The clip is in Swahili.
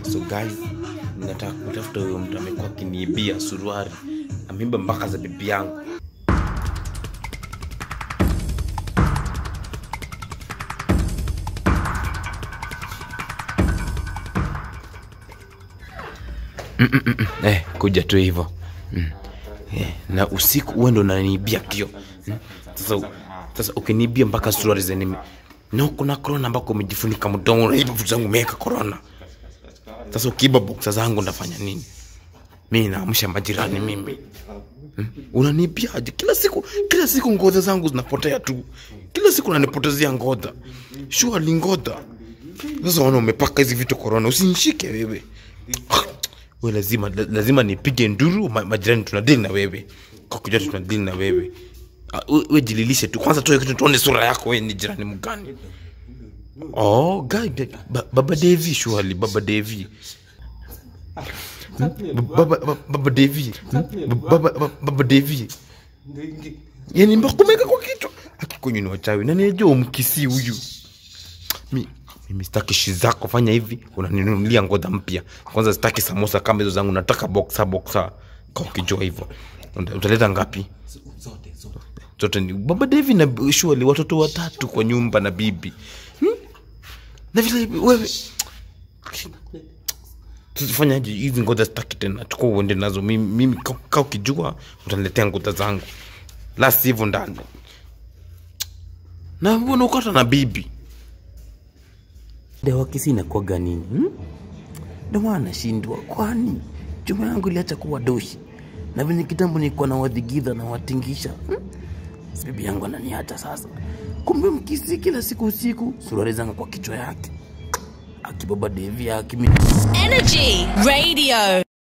so guys nataka kutafuta huyo mtu amekuwa akiniibia suruari ameiba mpaka za bibi yangu Mm, mm, mm, mm. eh, kuja tu hivyo mm. eh, na usiku uwe ndo unaniibia kio mm. sasa sasa ukiniibia mpaka suruari zenimi na kuna korona ambako umejifunika mdomo unaiba vitu zangu umeweka korona sasa ukiiba boksa zangu ndafanya nini mi naamsha majirani mimi hmm? unaniibiaje kila siku kila siku ngodha zangu zinapotea tu kila siku unanipotezea ngodha shuali ngodha sasa wana umepaka hizi vitu korona usinishike wewe we lazima la- lazima nipige nduru ma, majirani tunadili na wewe kwa kujua tunadili na wewe Ah, we, we jililishe tu kwanza toe kitu tuone sura yako we ni jirani mgani oh guy, guy, ba, baba devi shuali baba devi Hmm? baba, baba, baba devi Hmm? baba, baba, baba devi yani mbakumeka kwa kichwa akikunywa ni wachawi na nijua umkisi huyu mi mimi sitaki shi zako fanya hivi unaninunulia ngoda mpya kwanza sitaki samosa kama hizo zangu nataka boksa boksa kwa ukijua hivyo Uta- utaleta ngapi zote ni baba devi na shuali watoto watatu kwa nyumba na bibi hmm? na vile wewe tufanyaje hizi ngoja sitaki tena chukua uende nazo mimi, mimi ka- ka ukijua utaniletea ngoja zangu la sivyo ndani na mbona ukata na bibi dawa kisi inakuwaga nini hmm? Ndio maana nashindwa, kwani chuma yangu iliacha kuwa doshi na venye kitambo nilikuwa na wadhigidha na watingisha hmm? Si bibi yangu ananiacha sasa. Kumbe mkisi kila siku usiku suruali zangu kwa kichwa yake akibaba devi akimi Energy Radio.